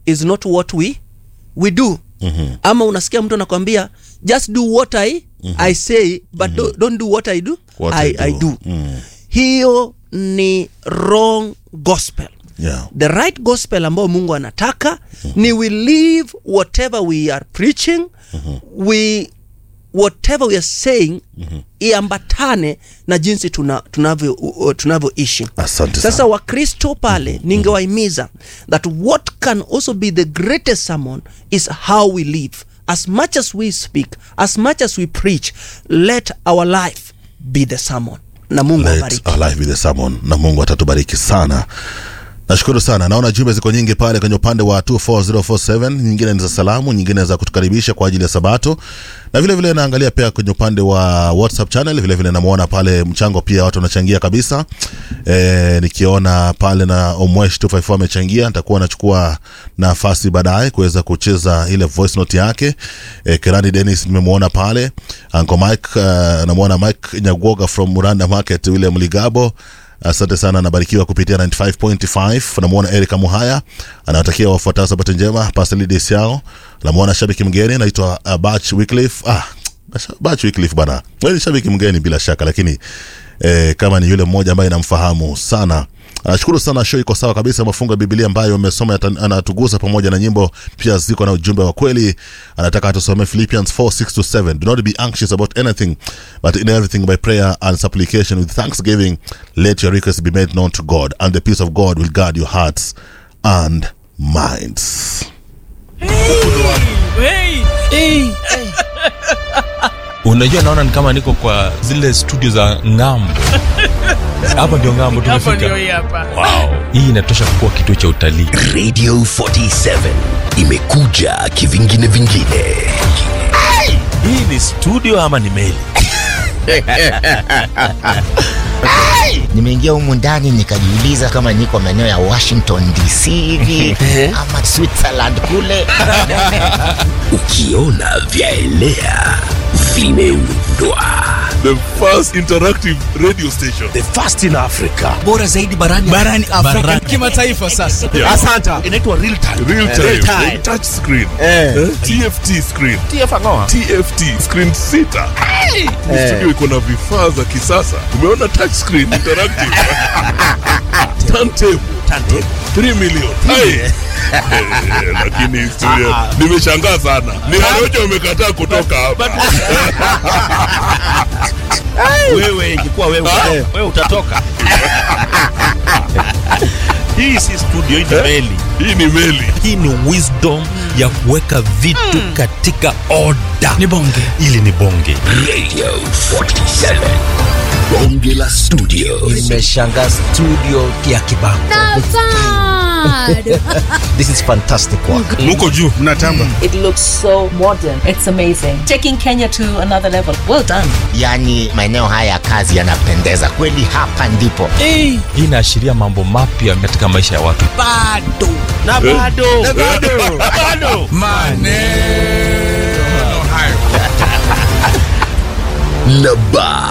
is not what we we do mm-hmm. ama unasikia mtu anakwambia just do what i mm-hmm. i say but mm-hmm. don't, don't do what i do What I, I do. I do. Mm. hiyo ni wrong gospel Yeah. the right gospel ambayo mungu anataka mm-hmm. ni we live whatever we are preaching mm-hmm. we whatever we are saying mm-hmm. iambatane na jinsi tuna- tunavyo uh, tunavyoishi Asante sasa sana. wakristo pale ningewahimiza that what can also be the greatest sermon is how we live as much as we speak as much as we preach let our life be the sermon na mungu Let abariki our life be the sermon na mungu atatubariki sana nashukuru sana naona jumbe ziko nyingi pale kwenye upande wa 24047 nyingine ni za salamu nyingine za kutukaribisha kwa ajili ya sabato na vile vile naangalia pia kwenye upande wa whatsapp channel vile vile namwona pale mchango pia watu wanachangia kabisa e, nikiona pale na omwesh 254 amechangia nitakuwa nachukua nafasi baadaye kuweza kucheza ile voice note yake e, kerani denis nimemwona pale anko mike uh, namwona mike nyagoga from muranda market ule mligabo asante sana anabarikiwa kupitia 95.5 namwona erika muhaya anawatakia wafuatao sabato njema paselidis yao namwona shabiki mgeni naitwa uh, bach wycliffe ah, bach wycliffe bana Wewe ni shabiki mgeni bila shaka lakini eh, kama ni yule mmoja ambaye namfahamu sana nashukuru sana show iko sawa kabisa mafungo ya biblia ambayo amesoma yata- anatugusa pamoja na nyimbo pia ziko na ujumbe wa kweli anataka atusomee philippians 4 6 to 7 do not be anxious about anything but in everything by prayer and supplication with thanksgiving let your requests be made known to god and the peace of god will guard your hearts and minds unajua naona ni kama niko kwa zile studio za ngambo hapa ndio ngambo Hapo ndio tumefika hii hapa. wow. hii inatosha kuwa kituo cha utalii radio 47 imekuja kivingine vingine hii ni studio ama ni meli nimeingia humu ndani nikajiuliza kama niko maeneo ya washington dc hivi ama switzerland kule ukiona vyaelea vimeundwa the first interactive radio station the first in africa bora zaidi barani barani Afrika kimataifa sasa. Yeah. asanta inaitwa real time real time, Real time. touch screen eh? tft screen tft screen sita Ni studio iko na vifaa za kisasa umeona touch screen interactive turntable 3 million Hai. Eh, lakini studio nimeshangaa sana ni Harojo umekataa kutoka hapa wewe ingekuwa wewe, wewe utatoka hii si studio hii ni meli hii ni meli hii ni wisdom ya kuweka vitu katika oda Ni bonge. ili ni bonge radio 47 bonge la studio nimeshanga studio ya kibango this is fantastic work muko juu It looks so modern. It's amazing. Taking Kenya to another level. Well done. yaani maeneo haya ya kazi yanapendeza kweli hapa ndipo hii inaashiria mambo mapya katika maisha ya watu Bado. na bado na bado bado Maneno hayo. na ba